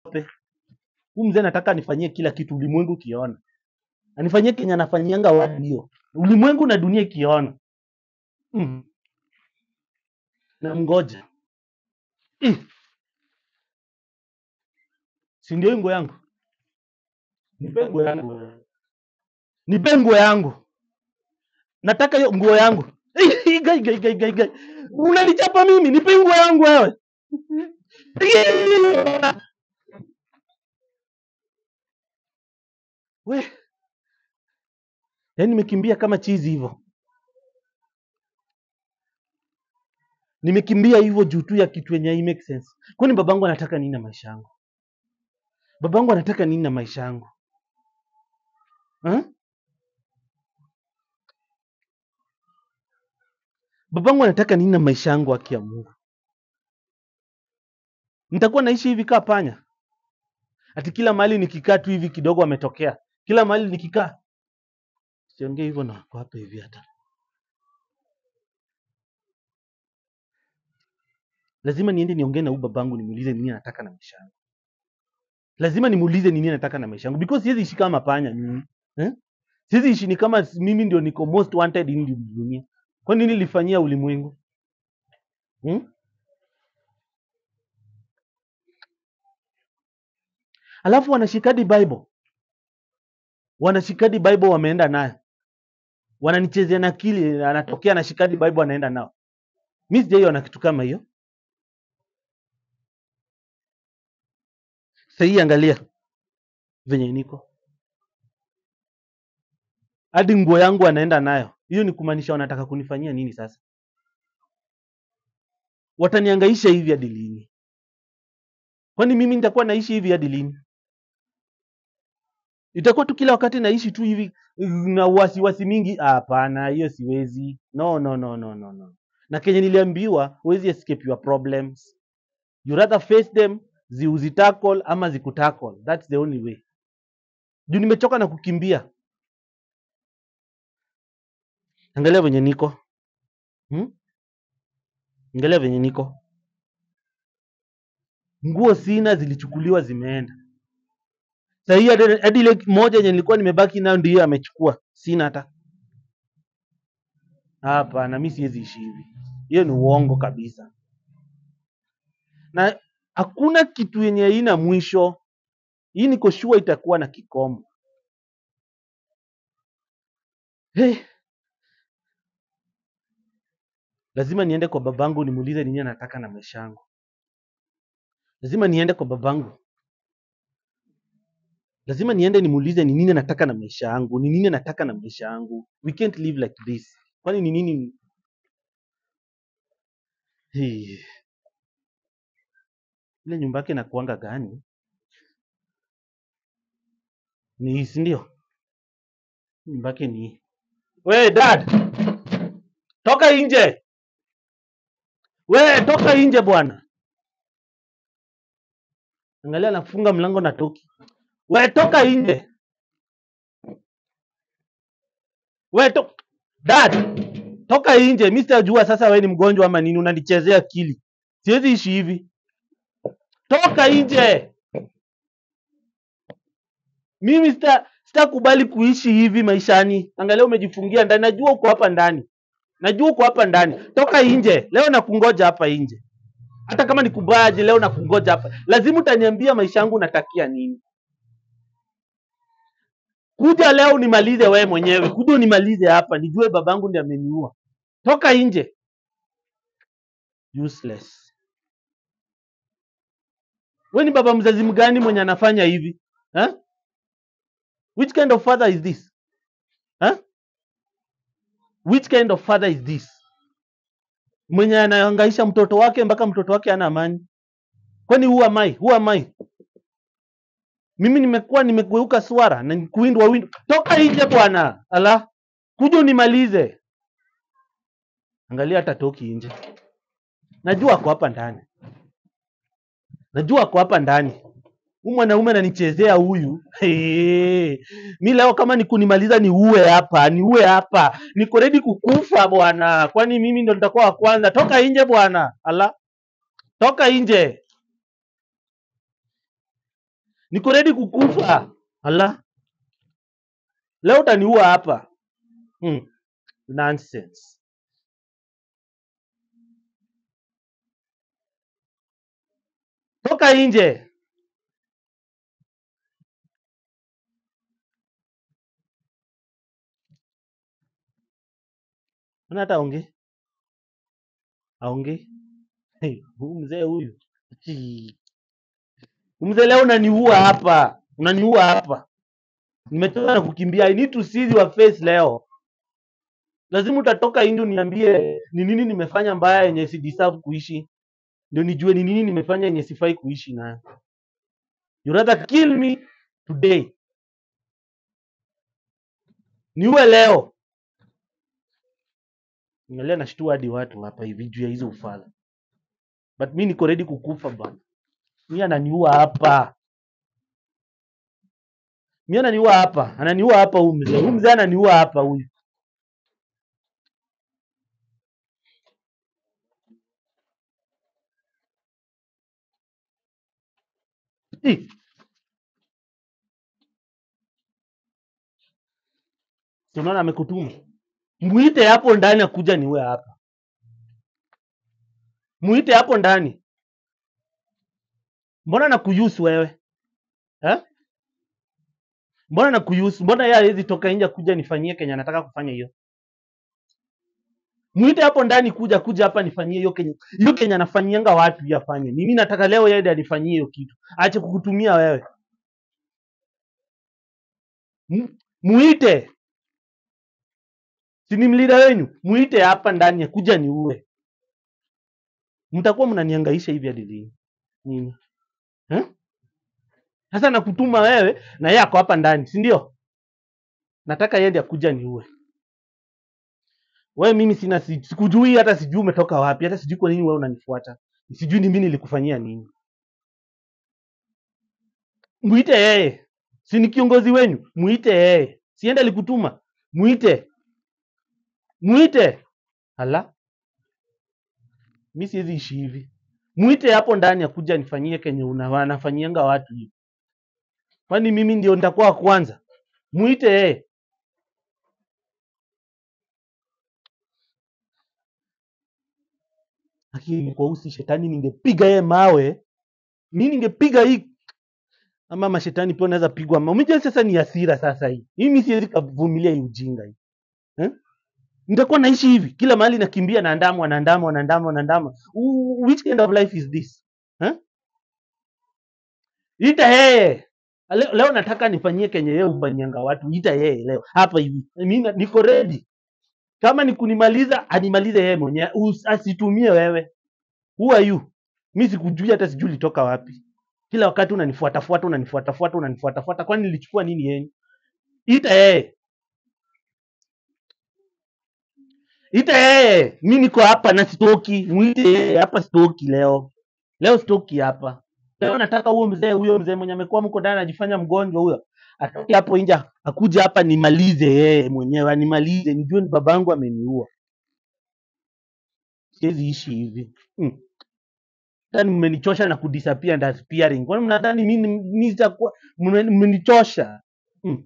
niogope. Huyu mzee nataka anifanyie kila kitu ulimwengu kiona. Anifanyie Kenya anafanyianga watu hiyo. Ulimwengu na dunia ikiona. Mm. Na mgoja. Ih. Si ndio hii nguo yangu? Nipe nguo yangu. Nipe nguo yangu. Nataka hiyo nguo yangu. Ih, gai gai gai gai gai. Unanichapa mimi, nipe nguo yangu wewe. We. Yaani nimekimbia kama chizi hivyo. Nimekimbia hivyo juu tu ya kitu yenye hai make sense. Kwani babangu anataka nini na maisha yangu? Babangu anataka nini na maisha yangu? Ha? Babangu anataka nini na maisha yangu haki ya Mungu? Nitakuwa naishi hivi kaa panya? Ati kila mahali nikikaa tu hivi kidogo ametokea. Kila mahali nikikaa. Siongee hivyo na wako hapa hivi hata. Lazima niende niongee na huyu babangu nimuulize nini anataka na maisha yangu. Lazima nimuulize nini anataka na maisha yangu because siwezi ishi kama panya mimi. Eh? Siwezi ishi ni kama mimi ndio niko most wanted in dunia. Kwa nini nilifanyia ulimwengu? Hmm? Alafu wanashikadi Bible. Wanashikadi Bible wameenda nayo. Wananichezea na akili anatokea anashikadi Bible anaenda nao. Mimi sijaiona kitu kama hiyo. Sasa hii angalia venye niko. Hadi nguo yangu anaenda nayo. Hiyo ni kumaanisha wanataka kunifanyia nini sasa? Wataniangaisha hivi hadi lini? Kwani mimi nitakuwa naishi hivi hadi lini? Itakuwa tu kila wakati naishi tu hivi na wasiwasi mingi? Hapana, hiyo siwezi. No, no, no, no, no, no. Na kenye niliambiwa, huwezi escape your problems. You rather face them, zi uzitackle ama zikutackle. That's the only way. Juu nimechoka na kukimbia. Angalia venye niko. Hmm? Angalia venye niko. Nguo sina zilichukuliwa zimeenda. Sasa hii hadi hadi ile moja yenye nilikuwa nimebaki nayo ndio amechukua. Sina hata. Hapana, mimi siwezi ishi hivi. Hiyo ni uongo kabisa. Na hakuna kitu yenye haina mwisho. Hii niko sure itakuwa na kikomo. Hey, lazima niende kwa babangu nimuulize nini anataka na maisha yangu. Lazima niende kwa babangu. Lazima niende nimuulize ni nini anataka na maisha yangu, ni nini anataka na maisha yangu. We can't live like this. Kwani ni nini? Hey. Ile nyumba yake inakuanga gani? Ni hii, si ndio? Nyumba yake ni hii. We dad, toka nje. We toka nje bwana. Angalia anafunga mlango na toki. We toka nje. We to dad, toka nje. Mimi sitajua sasa we ni mgonjwa ama nini, unanichezea akili. Siwezi ishi hivi. Toka nje. Mimi sita sitakubali kuishi hivi maishani. Angalia umejifungia ndani. Najua uko hapa ndani. Najua uko hapa ndani. Toka nje. Leo nakungoja hapa nje. Hata kama ni kubaje leo nakungoja hapa. Lazima utaniambia maisha yangu natakia nini. Kuja leo unimalize wewe mwenyewe. Kuja unimalize hapa. Nijue babangu ndiye ameniua. Toka nje. Useless. Wewe ni baba mzazi mgani mwenye anafanya hivi? Ha? Which kind of father is this? Ha? Which kind of father is this? Mwenye anahangaisha mtoto wake mpaka mtoto wake hana amani. Kwani who am I? Who am I? Mimi nimekuwa nimegeuka swara na kuwindwa wind. Toka nje bwana. Ala. Kuja unimalize. Angalia hata toki nje. Najua ako hapa ndani. Najua ako hapa ndani. Huyu mwanaume ananichezea huyu. Hey. Mi leo kama ni kunimaliza ni uwe hapa, ni uwe hapa. Niko ready kukufa bwana. Kwani mimi ndo nitakuwa wa kwanza. Toka nje bwana. Ala. Toka nje. niko ready kukufa ala leo utaniua hapa hmm. nonsense toka nje Mbona hata aongee aongee hey, huyu mzee huyu Chi. Huyu mzee leo unaniua hapa unaniua hapa nimetoka na kukimbia i need to see your face leo lazima utatoka nje uniambie ni nini nimefanya mbaya yenye si deserve kuishi ndio nijue ni nini nimefanya yenye sifai kuishi nayo you rather kill me today niue leo Angalia nashtua hadi watu hapa hivi juu ya hizo ufala but mi niko ready kukufa bana mi ananiua hapa mi ananiua hapa ananiua hapa huyu mzee huyu mzee ananiua hapa huyu Ih, si unaona amekutuma mwite hapo ndani akuja niue hapa mwite hapo ndani mbona nakuyusu wewe eh? mbona nakuyusu mbona yeye hawezi toka nje kuja nifanyie kenye anataka kufanya hiyo mwite hapo ndani kuja kuja hapa nifanyie hiyo kenye hiyo kenye anafanyianga watu hiyo afanye mimi nataka leo yeye ndiye anifanyie hiyo kitu aache kukutumia wewe M- muite si ni mlida wenyu muite hapa ndani akuja niue mtakuwa mnaniangaisha hivi hadi lini nini eh? sasa nakutuma wewe na yeye ako hapa ndani si ndio nataka yeye ndiye akuja niue wewe mimi sina si- sikujui hata sijui umetoka wapi hata sijui kwa nini wewe unanifuata sijui ni mimi nilikufanyia nini mwite yeye si ni kiongozi wenyu mwite yeye siende alikutuma mwite mwite hala mi siwezi ishi hivi mwite hapo ndani akuja nifanyie kenye una- anafanyianga watu hivi kwani mimi ndio nitakuwa wa kwanza mwite yeye lakini kwa usi shetani ningepiga yeye mawe mi ningepiga hii ama mashetani pia unaweza pigwa mawe umejua sasa ni hasira sasa hii mimi siwezi kavumilia hii ujinga hii eh? nitakuwa naishi hivi kila mahali nakimbia naandamwa naandamwa naandamwa naandamwa Wh- which kind of life is this eh? ita yeye leo, leo nataka nifanyie kenye yeye ufanyanga watu ita yeye leo hapa hivi mimi na- niko ready kama ni kunimaliza animalize yeye mwenyewe Us- asitumie wewe who are you mi sikujui hata sijui ulitoka wapi kila wakati unanifuatafuata unanifuatafuata unanifuatafuata kwani nilichukua nini yenu ita yeye ita yeye mi niko hapa na sitoki mwite yeye hapa sitoki leo leo sitoki hapa leo nataka huyo mzee huyo mzee mwenye amekuwa mko ndani anajifanya mgonjwa huyo atoke hapo nje akuja hapa nimalize yeye mwenyewe animalize nijue ni babangu ameniua siwezi ishi hivi hmm. Nadhani mmenichosha na kudisappear and disappearing. Kwani mnadhani mimi mimi nitakuwa mme- mmenichosha? Mm.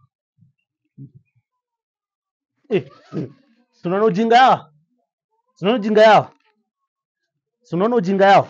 Eh, mm. Si unaona ujinga yao? Si unaona ujinga yao? Si unaona ujinga yao?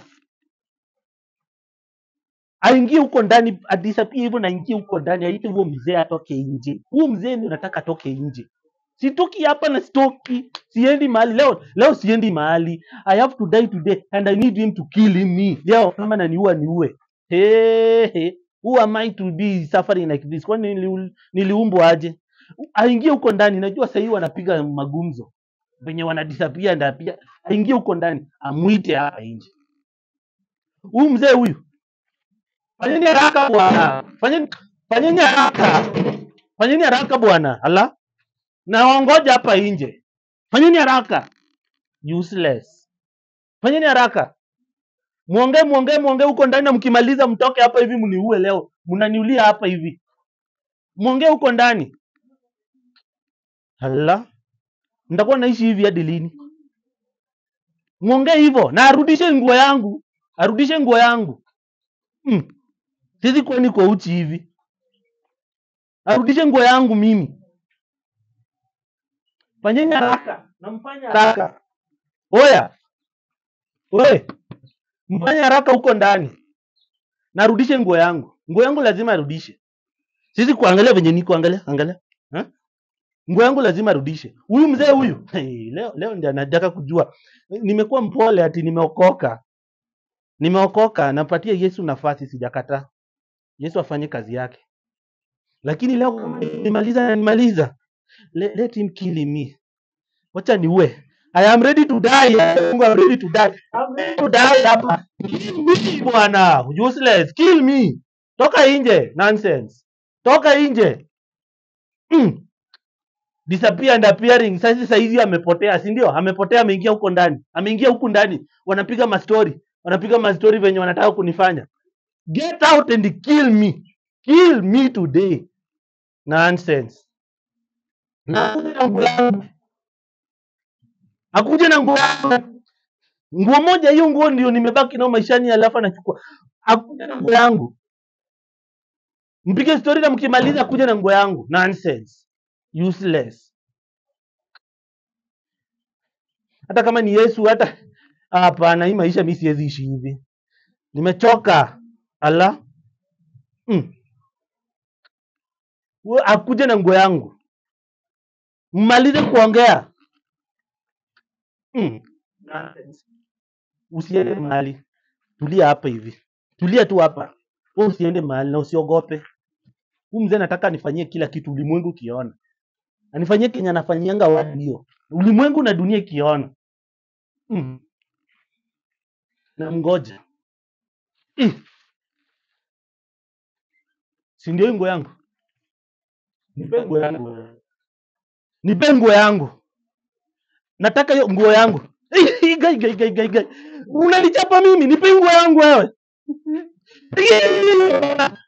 Aingie huko ndani adisappear hivyo na ingie huko ndani aite huo mzee atoke nje. Huo mzee ndio nataka atoke nje. Sitoki hapa na sitoki. Siendi mahali leo. Leo siendi mahali. I have to die today and I need him to kill me. Leo kama naniua niue. Hey, hey. Who am I to be suffering like this? Kwani nili, niliumbwa aje? Aingie huko ndani. Najua sahii wanapiga magumzo venye wanadisapia ndapia. Aingie huko ndani, amwite hapa nje. Huyu mzee huyu, fanyeni haraka bwana, fanyeni fanyeni haraka, fanyeni haraka bwana. Ala, naongoja hapa nje, fanyeni haraka. Useless, fanyeni haraka. Muongee muongee muongee huko ndani, na mkimaliza mtoke hapa hivi, mniue leo, mnaniulia hapa hivi. Muongee huko ndani. Ala, nitakuwa naishi hivi hadi lini? Muongee hivyo na arudishe nguo yangu, arudishe nguo yangu. Mm. Siwezi kuwa niko uchi hivi. Arudishe nguo yangu mimi. Fanyeni haraka. Namfanya haraka. Oya. Oye. Mfanye haraka huko ndani. Narudishe nguo yangu. Nguo yangu lazima arudishe. Sisi kuangalia venye niko angalia, angalia. Ha? Nguo yangu lazima arudishe. Huyu mzee huyu. Hey, leo leo ndiye anataka kujua. Nimekuwa mpole ati nimeokoka. Nimeokoka, napatia Yesu nafasi sijakataa. Yesu afanye kazi yake. Lakini leo kama nimaliza na nimaliza. Let, let him kill me. Wacha niue. I am ready to die. Mungu I'm ready to die. I'm ready to die hapa. Kill me bwana. Useless. Kill me. Toka nje. Nonsense. Toka nje. Mm. Disappear and appearing. Sasa saizi amepotea, si ndio? Amepotea, ameingia huko ndani. Ameingia huku ndani. Wanapiga mastori. Wanapiga mastori venye wanataka kunifanya. Get out and kill me. Kill me today. Nonsense. Na akuje na nguo yangu. Akuje na nguo yangu. Nguo moja hiyo nguo ndio nimebaki nayo maishani alafu anachukua. Akuje na nguo yangu. Mpige story na mkimaliza akuje na nguo yangu. Nonsense. Useless. Hata kama ni Yesu hata hapana, hii maisha mimi siwezi ishi hivi. Nimechoka. Ala. Mm. We- Akuje na nguo yangu. Mmalize kuongea. Mm. Nonsense. Usiende mahali. Tulia hapa hivi. Tulia tu hapa. Wewe usiende mahali na usiogope. Huyu mzee nataka anifanyie kila kitu ulimwengu ukiona. Anifanyie kenye anafanyianga watu hiyo. Ulimwengu na dunia ikiona. Mm. Na mgoja. Mm. Si ndio hii nguo yangu? Nipe nguo yangu. Nipe nguo yangu. Nataka hiyo nguo yangu. Gai gai gai gai gai. Unanichapa mimi, nipe nguo yangu wewe.